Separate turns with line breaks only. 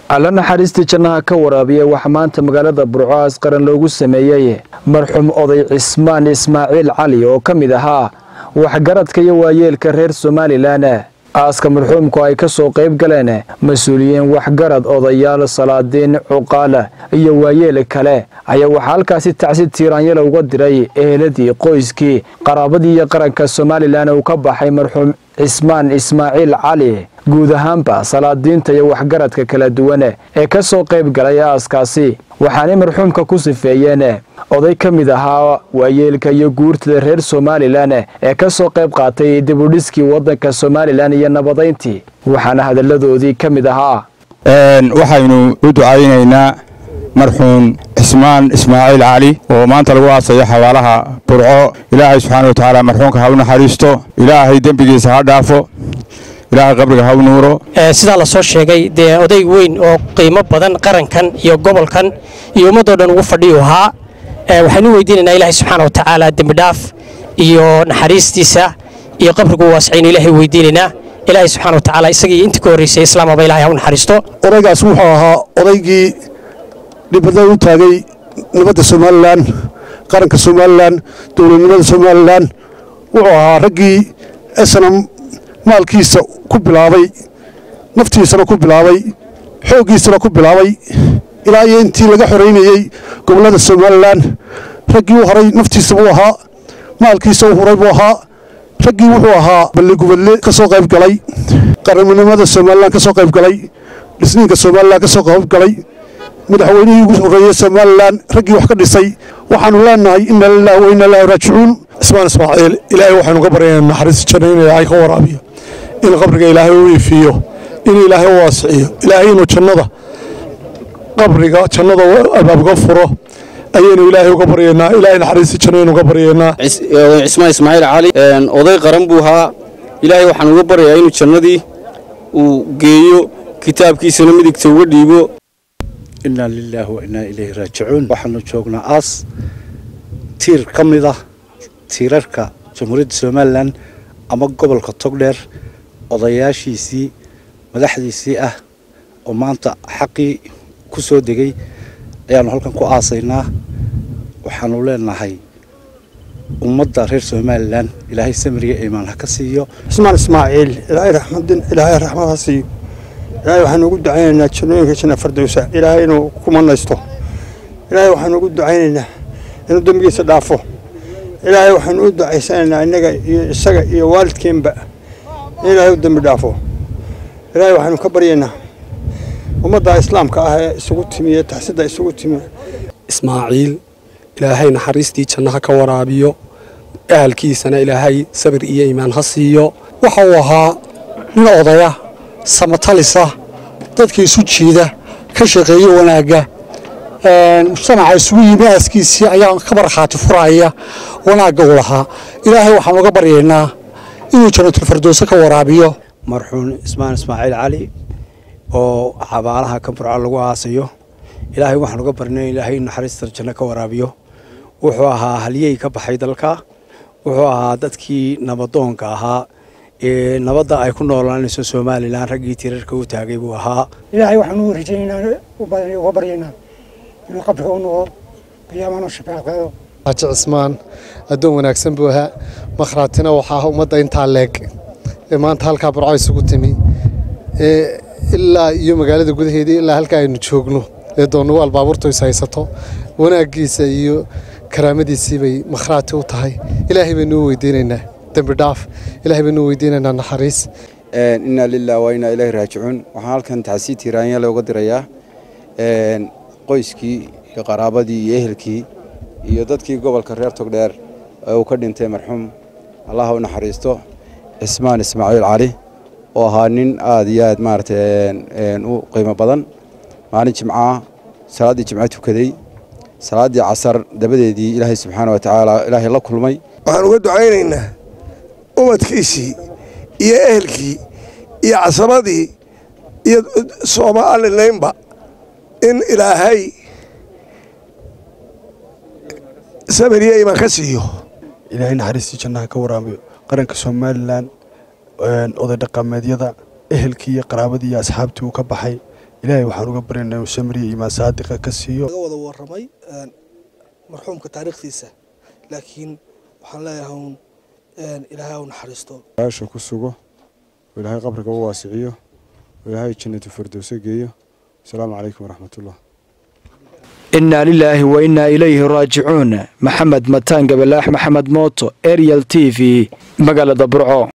alla naxariistii jannaha ka waraabiya waxaa maanta magaalada burco aas qaran loogu sameeyey marxuum oday cismaan ismaaciil cali oo ka mid ahaa waxgaradka iyo waayeelka reer somalilan aaska marxuumku ay ka soo qayb galeen mas-uuliyiin waxgarad odayaal salaadiin cuqaala iyo waayeel kale ayaa waxaa halkaasi tacsi tiiraanyala uga diray eheladii qoyskii qaraabadii iyo qaranka somalilan uu ka baxay marxuum cismaan ismaaciil cali guud ahaanba salaadiinta iyo waxgaradka kala duwan ee ka soo qayb galay aaskaasi waxaanay marxuumka ku sifeeyeen oday ka mid ahaa waayeelka iyo guurtada reer somalilan ee ka soo qayb qaatay dibudhiskii waddanka somalilan iyo nabadayntii waxaana hadalladoodii ka mid ahaa
waxaynu u ducaynaynaa marxuum cismaan ismaaciil cali oo maanta lagu aasayo xabaalaha burco ilaahay subxaana wa tacaala marxuumka ha u naxariisto ilaahay dembigiisa ha dhaafo ilaahay qabriga ha u nuuro
sidaa la soo sheegay dee oday weyn oo qiimo badan qarankan iyo gobolkan iyo ummaddoo dhan ugu fadhiyu ahaa waxaynu weydiinaynaa ilaahay subxaana wa tacaala dembidhaaf iyo naxariistiisa iyo qabrigu waasicaynu ilaahay weydiinaynaa ilaahay subxaana wa tacaala isagii intii ka horreysay islaamaba ilahay ha u naxariisto
odaygaas wuxuu ahaa odaygii dhibada u taagay nabadda somalilan qaranka somalilan dowladnimada somalilan wuxuu ahaa raggii snam maalkiisa ku bilaabay naftiisana ku bilaabay xooggiisana ku bilaabay ilaa iyo intii laga xoraynayey gobollada somalilan raggii u horay naftiisa buu ahaa maalkiisa u huray buu ahaa raggii wuxuu ahaa balligubadle ka soo qayb galay qaranimada somalilan ka soo qayb galay dhisniinka somalilan ka soo qayb galay madaxweynihii ugu horreeyey somalilan raggii wax ka dhisay waxaanu leenahay ina lilahi wa ina ilahi raajicuun
cismaan ismaaciil ilaahay waxaynu ka baryaynaa naxariis janno inuu ilaahay ka waraabiyo in qabriga ilaahay u iifiyo in ilaahay u waasiciyo ilaahay inuu jannada qabriga jannada albaabka furo ayaynu ilaahay uga baryaynaa ilaahay naxariisi janno aynu uga baryaynaa
cismaan ismaaciil cali oday qaran buu ahaa ilaahay waxaan uga baryayaa inuu jannadii uu geeyo kitaabkiisana midigta uga dhiibo
inaa lilaahi wa innaa ilayhi raajicuun waxaanu joognaa aas tiir ka mid ah tiirarka jamhuuriyadda somalilan ama gobolka togdheer odayaashiisii madaxdiisii ah oo maanta xaqii ku soo degay ayaannu halkan ku aasaynaa waxaanu leenahay ummadda reer somalilan ilaahay samiriga iimaan ha ka siiyo
cismaan ismaaciil ilaahay raxmadin ilaahay raxmad ha siiyo ilaahay waxaanu ugu ducaynaynaa jannooyinka janna fardowsa ilaahay inuu ku manaysto ilaahay waxaanu ugu ducaynaynaa inuu dembigiisa dhaafo ilaahay waxaanu u ducaysanaynaa innaga iyo isaga iyo waalidkeenba in ilaahay u dembi dhaafo ilaahay waxaanu ka baryaynaa ummadda islaamka ah ee isugu timiye taxsida isugu timiye
ismaaciil ilaahay naxariistii jannaha ka waraabiyo ahalkiisana ilaahay sabir iyo iimaan ha siiyo waxa uu ahaa nin odaya samatalisa dadka isu jiida ka shaqeeya wanaagga mujtamaca isugu yimi aaskiisii ayaa ka markhaati furaya wanaagga u lahaa ilaahay waxaan uga baryaynaa inuu janatulfardowse ka waraabiyo
marxuum cismaan ismaaciil cali oo xabaalaha ka burco lagu aasayo ilaahay waxaan uga barnay ilaahay in naxariista janno ka waraabiyo wuxuu ahaa halyey ka baxay dalka wuxuu ahaa dadkii nabadoonka ahaa ee nabadda ay ku noolaanayso somalilan raggii tirarka u taagay buu ahaa
ilaahay waxaanu rajaynaynaa uga baryaynaa inuu qabriga u noqo qiyaamana shafeecqeedo
xaaji cismaan addoon wanaagsan buu ahaa makhraatina waxaa ummadda intaa leeg ee maanta halkaa burco isugu timi ee ilaa iyo magaalada gudaheedii ilaa halkaa aynu joogno ee doonnugu baabuurtu is haysato wanaaggiisa iyo karaamadiisii bay makhraati u tahay ilaahay baynu u weydiinaynaa dembi dhaaf ilaahay baynu u weydiinaynaa naxariis
inaa lilah wa inaa ilaahi raajicuun waxaan halkan taxsii tiiraanya looga dirayaa qoyskii iyo qaraabadii iyo ehelkii iyo dadkii gobolka reer togdheer ee uu ka dhintay marxuum allah u naxariisto cismaan ismaaciil cali oo ahaa nin aad iyo aad maaragtay u qiimo badan maalin jimcaah salaaddii jimco tukaday salaaddii casar dabadeedii ilaahay subxaana wa tacaala ilaahay la kulmay
waxaan uga ducaynaynaa umadkiisii iyo ehelkii iyo casabadii iyo soomalilaynba in ilaahay samir iyo iman ka siiyo
ilaahay naxariistii jannaha ka waraabiyo qaranka somalilan oday dhaqameedyada ehelkii iyo qaraabadii iyo asxaabtii uu ka baxay
ilaahay waxaan uga baryaynaa inuu samriya imaan saadiqa ka siiyo
laga wada warramay marxuumka taariikhdiisa laakiin waxaan leeyahay uun ilaahay u naxariisto
aasha ku sugo oo ilaahay qabriga u waasiciyo oo ilaahay jannatu firdowso geeyo asalaamu calaykum waraxmatullah
innaa lilaahi wa innaa ilayhi raajicuun maxamed mataan gabalaax maxamed mooto ariel t v magaalada burco